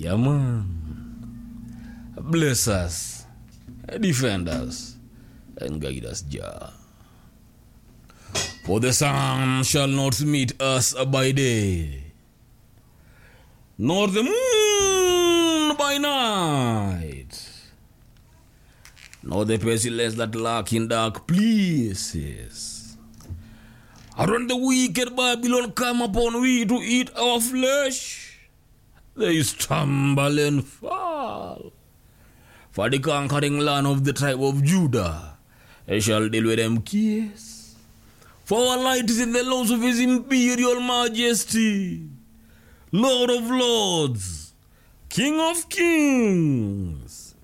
Yeah, man. Bless us, defend us, and guide us, Jah. For the sun shall not meet us by day, nor the moon by night, nor the pestilence that lurk in dark places. And when the wicked Babylon come upon we to eat our flesh, they stumble and fall. For the conquering land of the tribe of Judah, I shall deal with them case. For our light is in the laws of his imperial majesty, Lord of lords, King of kings,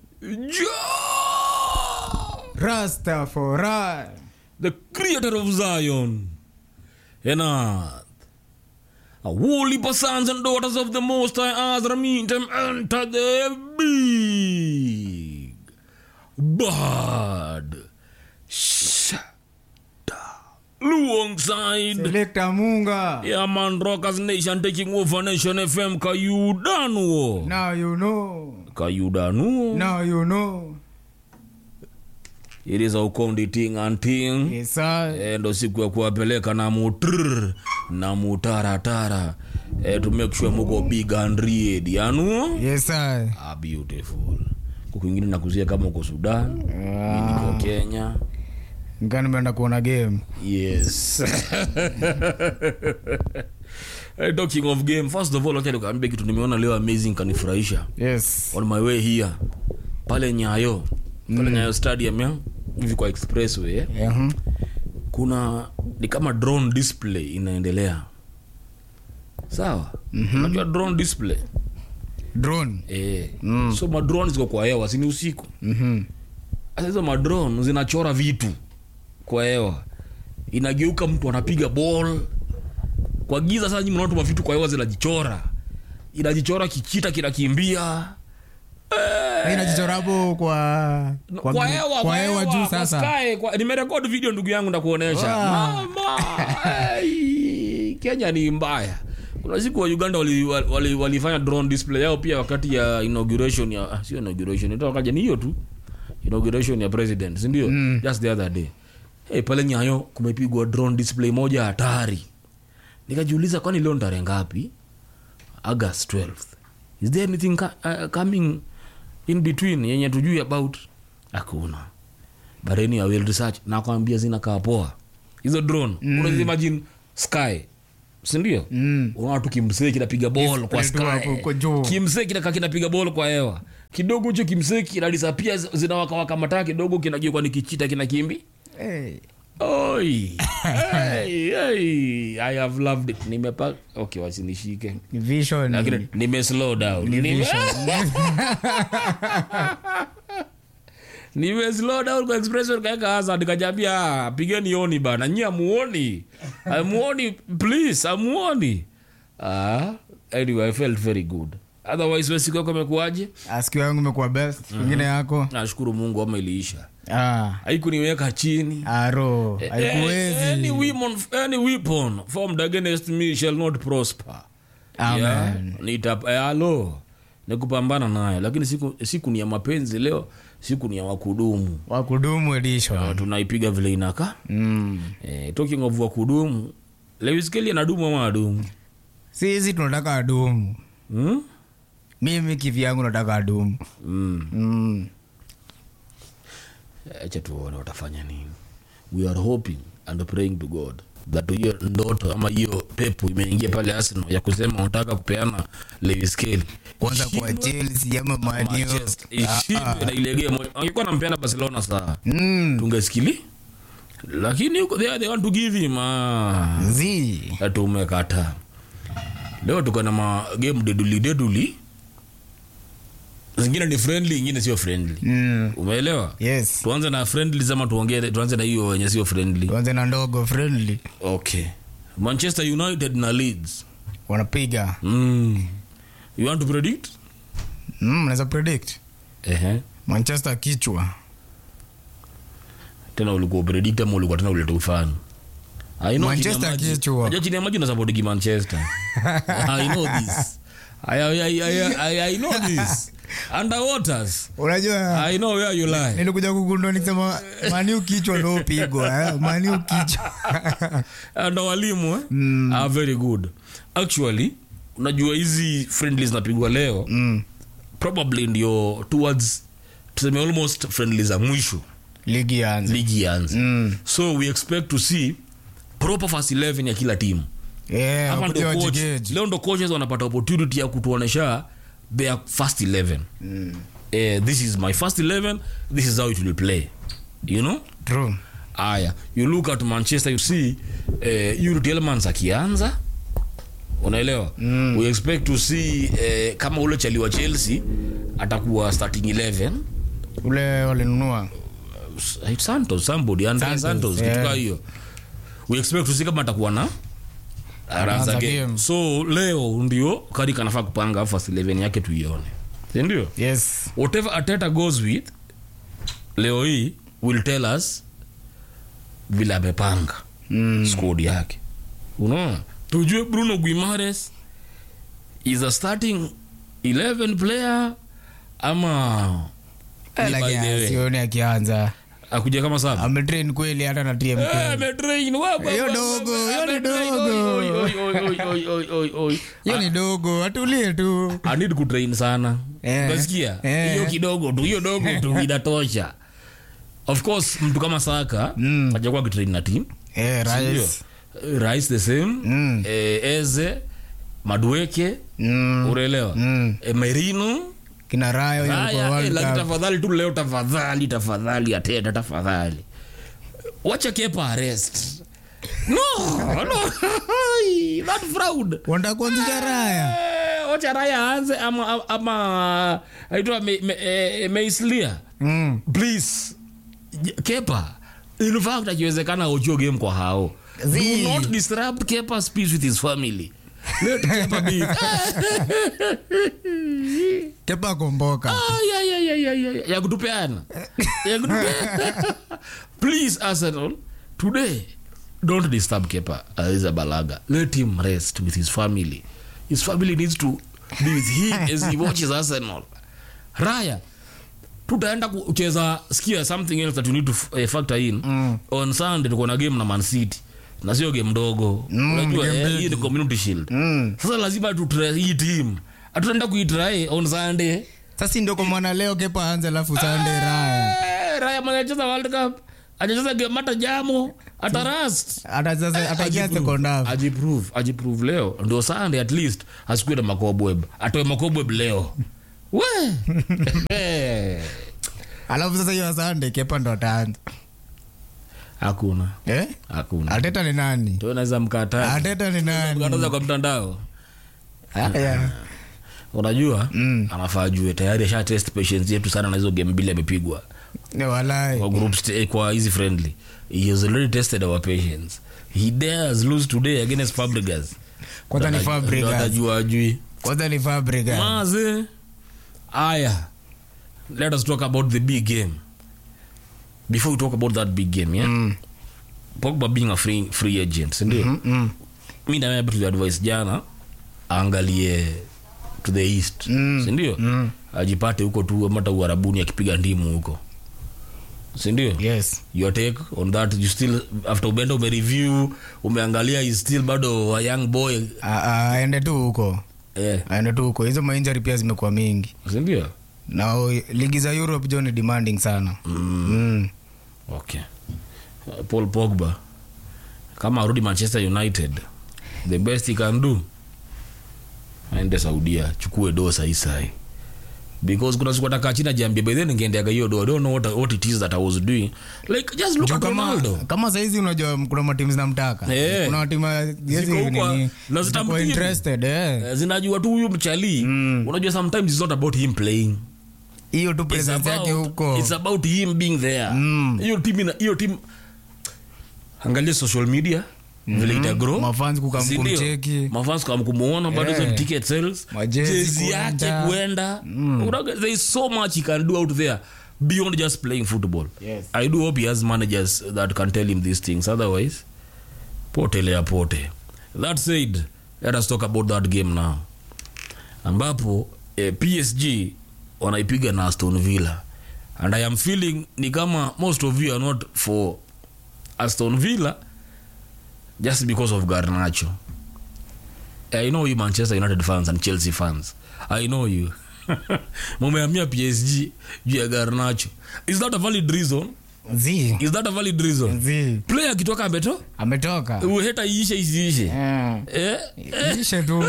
Jah, Rastafari. the creator of Zion and earth. A holy sons and daughters of the Most High Azra meet them enter the big bad shada alongside Selector Munga. yeah man rockers nation taking over nation fm kayudanuo Now you know. kayudanuo Now you know. it is a ukondi ting and ting Yes, sir. Eh, ndo siku ya kuwapeleka na mutr na mutaratara eh, to make sure muko big and red yanu Yes, sir. ah, beautiful kukwingine nakuzia kama uko sudan mi niko kenya Nika nimeenda kuona game. yes Eh, talking of game first of all wacha nikuambie kitu nimeona leo amazing kanifurahisha Yes. on my way here pale nyayo pale nyayo stadium ya hivi kwa expressway eh? Mhm. kuna ni kama drone display inaendelea sawa mm-hmm. unajua drone display Drone. e. mm. so madrone ziko kwa hewa sini usiku Mhm. sasa hizo madrone zinachora vitu kwa hewa inageuka mtu anapiga ball kwa giza sasa nyinyi mnaotuma vitu kwa hewa zinajichora inajichora kichita kinakimbia Hii inajichora hapo kwa kwa, hewa kwa hewa juu kwa sasa. sky, kwa, nimerekod video ndugu yangu ndakuonesha Ah. mama ai, kenya ni mbaya kuna siku wa uganda walifanya wali, wali walifanya drone display yao pia wakati ya inauguration ya ah, sio inauguration ita wakaja ni hiyo tu inauguration ya president sindio mm. just the other day hey, pale nyayo kumepigwa drone display moja hatari nikajiuliza kwani leo ni tarehe ngapi august 12th is there anything ca- uh, coming in between yenye tujui about hakuna but anyway, I will research nakwambia zinakaa poa hizo drone mm. unaweza imagine sky sindio Mm. unaona tu kimsee kinapiga ball kwa Display tu hapo kwa sky juu. kimsee kinakaa kinapiga ball kwa hewa kidogo hicho kimsee kinadisapia zinawakawaka mataa kidogo kinageuka ni kichita kinakimbi Hey. oi hey, hey. i have loved it nimepa okay wasinishike Ni vision. lakini nime slow down Ni Nime- vision. nime slow down kwa express kaeka hasa nikajambia pigeni oni bana nyi amuoni amuoni please amuoni ah anyway i felt very good otherwise wewe siku yako imekuwaje Asikio yangu imekuwa best. Wengine yako. nashukuru mungu ama iliisha Ah. haikuniweka chini Aro. Eh, any Haikuwezi. weapon, any weapon formed against me shall not prosper Amen. Yeah, nita- eh, alo ni kupambana nayo lakini siku, siku ni ya mapenzi leo siku ni ya wakudumu Wakudumu edition. Ah, tunaipiga vile inaka Mm. eh, talking of wakudumu lewiskeli anadumu ama adumu Sisi tunataka adumu. hmm? Mimi kivyangu nataka adumu. mm. Mm. acha tuone watafanya nini we are hoping and praying to god that hiyo ndoto ama hiyo pepo imeingia pale arsenal ya kusema wanataka kupeana lewiskeli Kwanza kwa Chelsea ama Man U. Manchester ishindwe na ilegee moja angekuwa nampeana barcelona saa Mm. tungesikili lakini huko there they want to give him ah. Zi. tumekata leo tuko na magame deduli deduli zingine ni friendly ingine sio friendly Mm. umeelewa Yes. tuanze na friendly zama tuongee tuanze na hiyo wenye sio friendly Tuanze na ndogo friendly. okay manchester united na leeds Wanapiga. mm. you want to predict Mm, naweza predict. Ehe. Manchester kichwa. tena ulikuwa predict ama ulikuwa tena uleta ufani I know Manchester chini ya maji- kichwa. Unajua chini ya maji unasapotiki manchester i know this I, I, I, I, I, I know this underwaters unajua I know where you lie nilikuja kugundua nikisema maniu kichwa ndo upigwa eh? maniu kichwa ndo walimu eh? mm. are very good actually unajua hizi friendly zinapigwa leo mm. probably ndio towards tuseme almost friendly za mwisho ligi yanze ligi ianze mm. so we expect to see proper first 11 ya kila timu yeah, hapa wakuja ndo coach, wajigeji. leo ndo coaches wanapata opportunity ya kutuonesha their first 11 Mm. eh, this is my first 11 this is how it will play you know True. aya you look at manchester you see eh, Yuri Tielemans akianza unaelewa mm. we expect to see eh, kama ule chaliwa chelsea atakuwa starting 11 ule walinunua Eh, santos somebody Andre Santos, santos yeah. kitu kaa hiyo we expect to see kama atakuwa na Anaanza anaanza game game. so leo ndio karik anafaa kupanga first 11 yake tuione sindio yes whatever ateta goes with leo hii will tell us vile amepanga mm. squad yake unaona tujue bruno guimares is a starting 11 player ama Eh, ni by lakini the way. sioni akianza akuja kama saba ametrain kweli hata na tmk Eh, ametrain, wa- wa- Hiyo wa- dogo, wa- hiyo ni ametrain, dogo. oi, oi, oi, oi, oi, oi, oi, oi. hiyo ni dogo atulie tu I need kutrain sana Eh. unasikia Eh. hiyo kidogo tu hiyo dogo tu inatosha of course mtu kama saka Mm. hajakuwa akitrain na team eh, Sindio? rais Eh, rais the same Mm. eh, eze madueke mm. unaelewa Mm. eh, merino kina rayo yuko haya eh, World lakini Cup. tafadhali tu leo tafadhali tafadhali ateta tafadhali wacha kepa arrest no no that fraud wanataka kuanzisha raya Eh, wacha raya aanze ama ama aitwa me, me, eh, meislia mm. please J- kepa in fact akiwezekana ochio game kwa hao Zii. do not disrupt kepa's peace with his family let kepa be kepa komboka Ah, ya, ya, ya, ya, ya, ya. ya kutupeana ya kutupeana please arsenal today don't disturb kepa aiza balaga let him rest with his family his family needs to be with him as he watches arsenal raya tutaenda kucheza skia something else that you need to uh, factor in Mm. on sunday tuko na game na man city na sio game ndogo Mm, unajua game eh, big. hii ni community shield mm. sasa lazima tutry hii team hatutaenda kuitry on sunday sasa ndio kwa maana leo kepa aanze alafu sande raya Eh, raya mwenye acheza world cup achacheza game hata jamo hata rust hata sasa atakia Ajiprove. second half ajiprove ajiprove leo ndio sunday at least asikuwe na makobweb atoe makobweb leo we Eh, alafu sasa hiyo sande kepa ndo ataanza hakuna eh? hakuna ateta ni nani tunaweza mkataa ateta ni nani mkataza kwa mtandao Haya. unajua Mm. anafaa ajue tayari asha test patience yetu sana na hizo game mbili amepigwa Ni walai kwa group sta- kwa hizi friendly he has already tested our patience he dares lose today against Fabregas kwanza ni Ndio Fabregas atajua ajui kwanza ni Fabregas maze aya let us talk about the big game before we talk about that big game yeah Mm. pogba being a free, free agent sindio Mm, mm. mi nawe tuliadvise jana aangalie to the east Mm. sindio Mm. ajipate huko tu mata uharabuni akipiga ndimu huko sindio yes your take on that you still after umeenda umereview umeangalia is still bado a young boy A- a- aende tu huko eh, aende tu huko hizo mainjari pia zimekuwa mingi sindio na o- ligi za europe jo ni demanding sana mm. okay Uh, paul pogba kama arudi manchester united the best he can do aende saudia chukue doo saisai because kuna siku atakaa chini ajiambia by then ningeendega hiyo doo I don't know what, what it is that i was doing like just look Juu at kama, ronaldo kama saizi unajua kuna matimu zinamtaka Eh. kuna matimu Ziko huko, na zitampiga. interested eh. Eh, zinajua tu huyu mchali Mm. unajua sometimes it's not about him playing hiyo tu it's presence yake about, huko it's about him being there Mm. hiyo team ina- hiyo team angalia social media vile ita grow mafans kukam Si ndio? kumcheki mafans kam kumuona bado Yeah. hizo ticket sales Majezi jezi yake kuenda. kuenda Unaga- there is so much he can do out there beyond just playing football Yes. i do hope he has managers that can tell him these things otherwise potelea pote that said let us talk about that game now ambapo eh, psg wanaipiga na aston villa and i am feeling ni kama most of you are not for aston villa just because of garnacho i know you manchester united fans and chelsea fans i know you mumeamia psg juu ya garnacho is that a valid reason zi is that a valid reason zi player akitoka ameto ametoka uheta iishe isiishe Eh, eh? ishe tu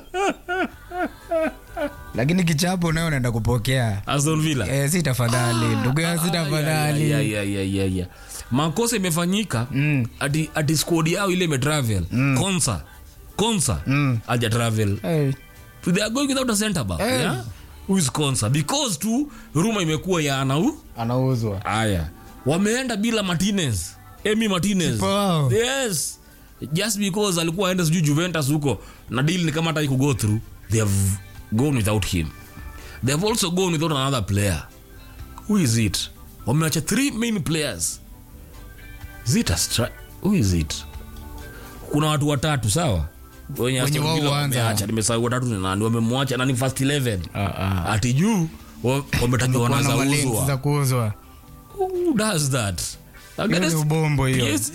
lakini kichapo nayo naenda kupokea aston villa eh, si tafadhali ndugu yangu si tafadhali Ya, ya, ya, ya, ya. makosa imefanyika Mm. ati, ati squad yao ile imetravel mm. konsa konsa Mm. aja travel Eh, they are going without a center back Eh. yeah? who is konsa because tu ruma imekuwa ya anau anauzwa aya wameenda bila martinez emi martinez Kipa wao. yes just because alikuwa aenda sijui juventus huko na deal ni kama hata go through they have gone without him they have also gone without another player who is it wameacha three main players is it a stri- who is it kuna watu watatu sawa wenye Aston wao Villa huanza. wameacha nimesahau watatu ni nani wamemwacha nani first 11 Ah, ah. ati juu wa- wametakiwa Kuna wanaza malensi uzwa za kuuzwa who does that Hiyo ni ubombo hiyo PSG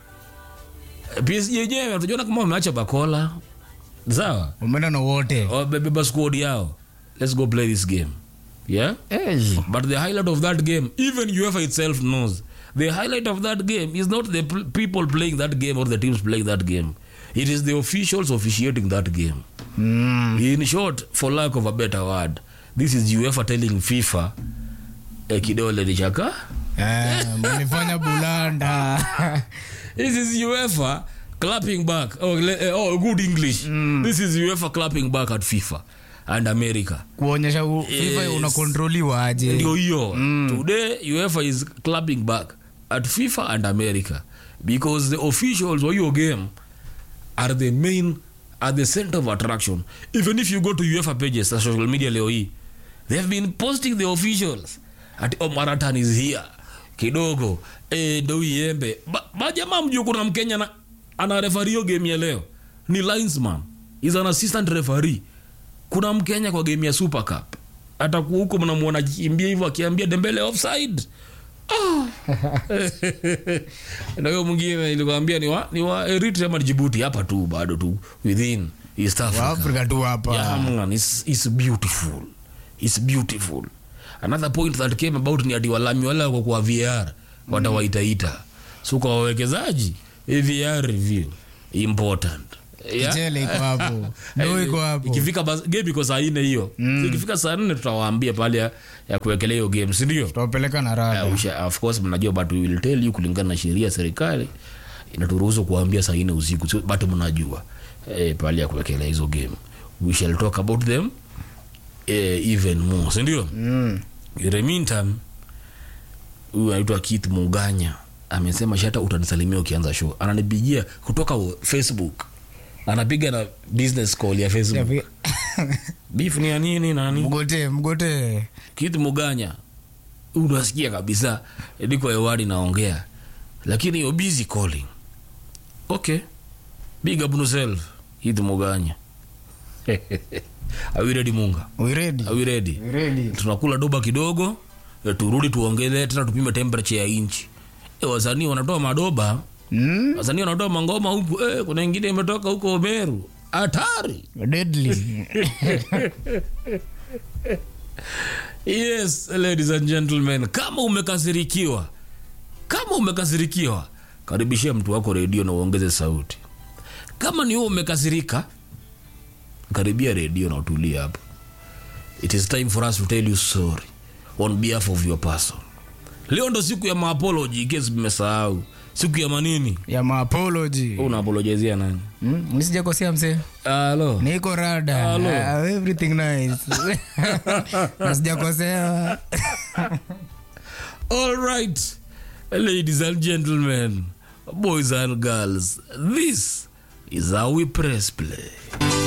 PSG yenyewe tunaona kama wameacha bakola sawa umeenda na wote wamebeba squad yao let's go play this game yeah Eh, but the highlight of that game even UEFA itself knows the highlight of that game is not the pl- people playing that game or the teams playing that game it is the officials officiating that game mm, in short for lack of a better word this is UEFA telling FIFA eh, kidole ni chaka eh, mlifanya bulanda This is UEFA clapping back. Oh, le- oh good English. This is UEFA clapping back at FIFA and America. kuonyesha u- FIFA Yes. unakontroliwa aje Ndio hiyo. Today UEFA is clapping back at FIFA and America because the officials wa hiyo game are the main are the center of attraction. Even if you go to UEFA pages na social media leo hii they have been posting the officials at oh, Maratan is here kidogo eh, ndo iembe ba, ba jamaa mjuu kuna mkenya na, ana referee hiyo game ya leo ni linesman is an assistant referee kuna mkenya kwa game ya super cup atakuwa huko mnamwona kimbia hivyo akiambia dembele offside Ah. na huyo mwingine nilikwambia ni wa, ni wa Eritrea ama Djibouti hapa tu bado tu within East Africa. waafrika tu hapa Yeah, man, it's, it's beautiful. It's beautiful. Another point that came about ni ati walami wale wako kwa VR watawaitaita. So kwa wawekezaji, hii VR review important. Yeah? Kichele iko hapo ndo iko hapo Ikifika bas- game iko saa nne hiyo. So ikifika saa nne tutawaambia pale ya, ya kuwekelea hiyo game, si ndio? tutawapeleka na Uh, rada usha- of course mnajua but we will tell you kulingana na sheria ya serikali inaturuhusu kuambia saa nne usiku so, but mnajua eh, pale ya kuwekelea hizo game we shall talk about them eh, even more sindio Mm. in the meantime huyu anaitwa Keith Muganya amesema shata utanisalimia ukianza show ananipigia kutoka Facebook anapiga na business call ya Facebook beef ni ya nini nani mgote mgote Keith Muganya unasikia kabisa niko hewani naongea lakini you're busy calling okay big up yourself Keith Muganya are we ready munga we ready are we ready we ready tunakula doba kidogo eh, turudi tuongele tena tupime temperature ya inchi e, wasanii wanatoa madoba mm? wasanii wanatoa mangoma huku e, kuna ingine imetoka huko Meru hatari deadly yes ladies and gentlemen kama umekasirikiwa kama umekasirikiwa karibishia mtu wako redio na uongeze sauti kama ni wewe umekasirika karibia redio na utulie hapo it is time for us to tell you sorry on behalf of your person leo ndo siku ya maapology case mmesahau siku ya manini ya maapology Wewe unaapologizia nani mm? nisijakosea msee halo niko rada Hello. uh, everything nice nasijakosea All right, ladies and gentlemen, boys and girls, this is how we press play.